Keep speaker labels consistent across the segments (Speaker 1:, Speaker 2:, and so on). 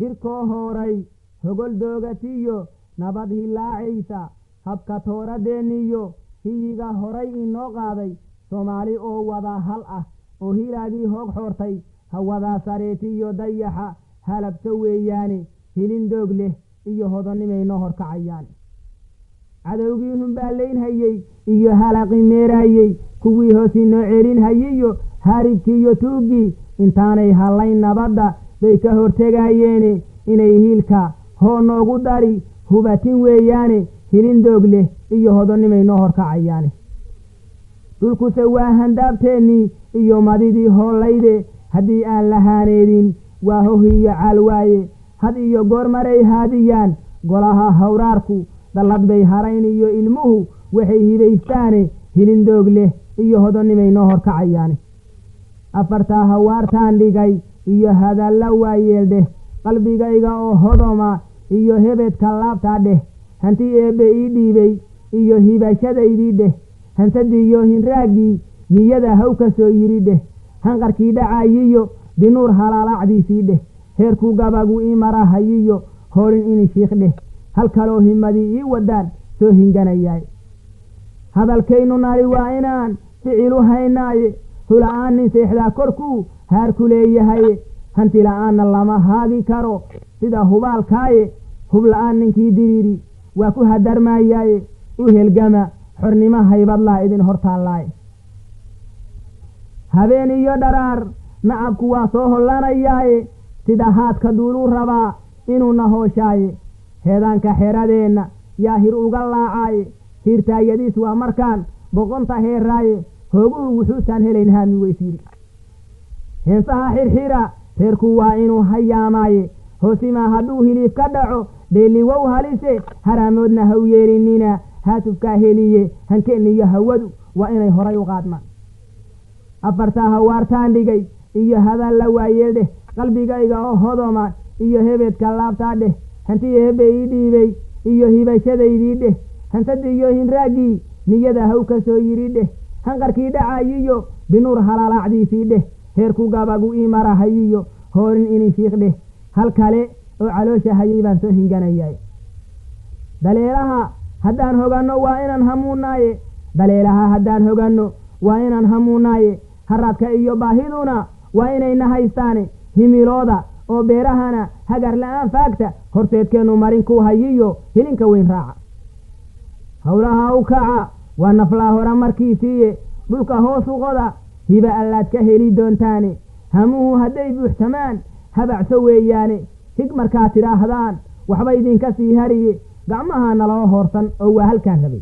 Speaker 1: hirkoo hooray hogol doogatiyo nabad hilaacaysa habka tooradeenniyo hiyiga horay inoo qaaday soomaali oo wada hal ah oo hilaagii hoog xoortay hawadaa sareetiyo dayaxa halabso weeyaane hilin doog leh iyo hodonimaynoo horkacayaan cadowgii humbaalaynhayey iyo halaqi meeraayey kuwii hoos inoo celinhayiyo haaribkiiyo tuuggii intaanay hallayn nabadda bay ka hortegayeene inay hiilka hoo noogu dari hubatin weeyaane hilin doog leh iyo hodonimaynoo horkacayaane dhulkuse waa handaabteennii iyo madidii hoollayde haddii aan lahaaneedin waa hohiyo caal waaye had iyo goor maray haadiyaan golaha hawraarku dallad bay harayn iyo ilmuhu waxay hibaystaane hilin doog leh iyo hodonimaynoo horkacayaane afartaa hawaartaan dhigay iyo hadalla waayeeldheh qalbigayga oo hodoma iyo hebedka laabtaa dheh hanti eebbe ii dhiibay iyo hibashadaydii dheh hansadiiyo hinraaggii niyada haw ka soo yidhi dheh hanqarkii dhacayiyo binuur halaalaacdiisii dheh heerkuu gabagu ii marahayiyo hoolin ini shiikh dheh hal kaloo himadii ii wadaan soo hinganayaay hadalkaynu nari waa inaan ficilu haynaaye hula-aan nin seexdaa korkuu haarku leeyahaye hanti la-aanna lama haagi karo sida hubaalkaaye hub la-aan ninkii diriiri waa ku hadarmaayaaye u helgama xornimo haybadlaa idin hortaallaaye habeen iyo dharaar nacabku waa soo hollanayaaye sida haadka duuluu rabaa inuuna hooshaaye heedaanka xeradeenna yaa hir uga laacaaye hiirtaayadiis waa markaan boqonta heeraaye hooguhu wuxuusaan helayn haami weysiiri heensaha xirxira reerku waa inuu hayaamaaye hoosimaa hadduu hiliif ka dhaco dheelliwow halise haraamoodna haw yeelinina haatufkaa heliye hankeeniyo hawadu waa inay horay u qaadmaan afartaa hawaartaan dhigay iyo hadalla waayeeldheh qalbigayga oo hodoma iyo hebedka laabtaa dheh hanti eebbe ii dhiibay iyo hibashadaydii dheh hansadiiyo hinraaggii niyada haw ka soo yidhi dheh hanqarkii dhacayiyo binuur halaalaacdiisii dheh heerku gabagu ii marahayiyo hoorin ini shiikh dheh hal kale oo caloosha hayay baan soo hinganayay daleelaha haddaan hoganno waa inaan hamuunaaye daleelaha haddaan hoganno waa inaan hamuunaaye haraadka iyo baahiduna waa inayna haystaane himilooda oo beerahana hagar la-aan faagta horteedkeennu marin ku hayiyo hilinka weyn raaca howlaha u kaca waa naflaa hora markiisiiye dhulka hoosu qoda hiba allaad ka heli doontaane hamuhu hadday buuxsamaan habacso weeyaane hig markaad tidhaahdaan waxba idinka sii hariye gacmaha naloo hoorsan oo waa halkaan rabay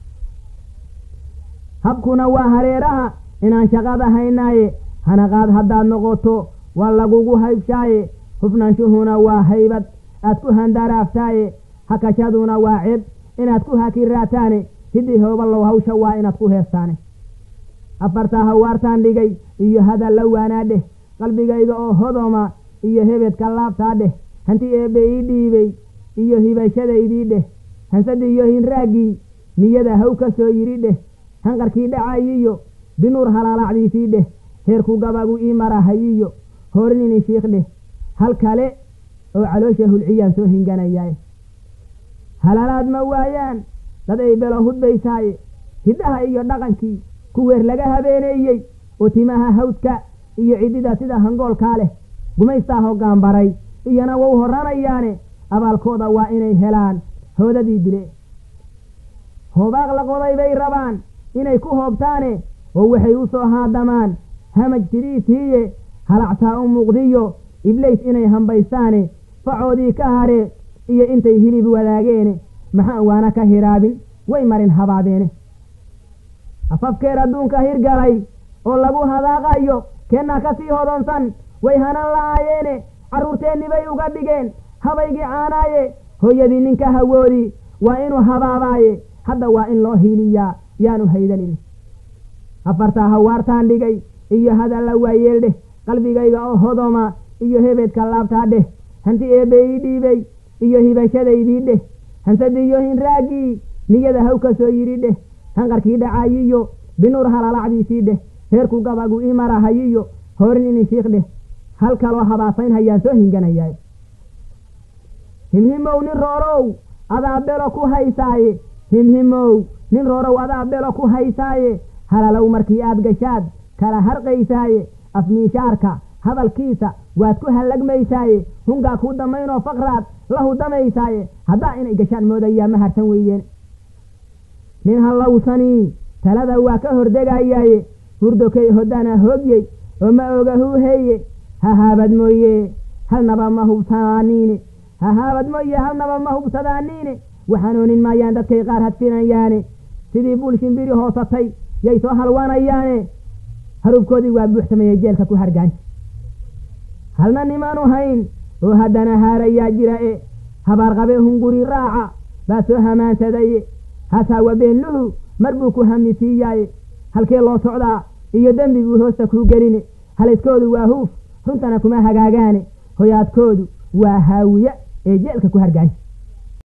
Speaker 1: habkuna waa hareeraha inaan shaqada haynaaye hanaqaad haddaad noqoto waa lagugu haybshaaye hufnaanshuhuna waa haybad aad ku handaraaftaaye hakashaduna waa ceeb inaad ku hakiraataane hidii hoobalow hawsha waa inaad ku heestaane afartaa hawaartaan dhigay iyo hadalla waanaadheh qalbigayga oo hodoma iyo hebedka laabtaa dheh hanti eebbe ii dhiibay iyo hibashadaydii dheh hansadiiyo hinraaggii niyada haw ka soo yidhi dheh hanqarkii dhacayiyo binuur halaalaacdiisii dheh heerku gabagu ii marahayiyo hoorin ini shiikh dheh hal kale oo caloosha hulciyaan soo hinganayaay halalaad ma waayaan dad ay belo hudbaysaaye hiddaha iyo dhaqankii kuweer laga habeeneeyey oo timaha hawdka iyo ciddida sida hangoolkaa leh gumaystaa hoggaan baray iyana wau horanayaane abaalkooda waa inay helaan hoodadii dile hoobaaq la qoday bay rabaan inay ku hoobtaane oo waxay u soo haadamaan hamaj sidiisiiye halactaa u muuqdiyo iblays inay hambaystaane facoodii ka hare iyo intay hilib wadaageene maxaan waana ka hiraabin way marin habaabeene afafkeer adduunka hirgalay oo lagu hadaaqayo keennaa ka sii hodonsan way hanan la'aayeene carruurteenni bay uga dhigeen habaygii caanaaye hooyadii ninka hawoodii waa inuu habaabaaye hadda waa in loo hiiliyaa yaanu haydanin afartaa hawaartaan dhigay iyo hadalla waayeeldheh qalbigayga oo hodoma iyo hebedka laabtaa dheh hanti eebbe ii dhiibay iyo hibashadaydii dheh hansadiiyo hinraaggii niyada haw ka soo yidhi dheh hanqarkii dhacayiyo binuur halaalaacdiisii dheh heerku gabagu ii marahayiyo hoorin ini shiikh dheh hal kaloo habaasayn hayaan soo hinganayaay himhimow nin roorow adaa belo ku haysaaye himhimow nin roorow adaa belo ku haysaaye halalow markii aad gashaad kala harqaysaaye afmiishaarka hadalkiisa waad ku hallagmaysaaye hungaa kuu damaynoo faqraad la hudamaysaaye haddaa inay gashaan moodayaa ma harsan weydeen nin hallowsanii talada waa ka hordegayaaye hurdokay hodana hoogyey oo ma oga huuheeye hahaabad mooye halnaba ma hubsadaaniine hahaabad mooye halnaba ma hubsadaaniine waxanoonin maayaan dadkay qaar hadfinayaane sidii buul shimbiri hoosatay yay soo halwanayaane harubkoodii waa buuxsameeyey jeelka ku hargaansi halna nimaanu hayn oo haddana haarayaa jira e habaarqabe hunguri raaca baa soo hamaansadaye hasaawa beenluhu mar buu ku hamisiiyaaye halkee loo socdaa iyo dembiguu hoosta kuu geline haliskoodu waa huuf runtana kuma hagaagaane hoyaadkoodu waa haawiye ee jeelka ku hargaansi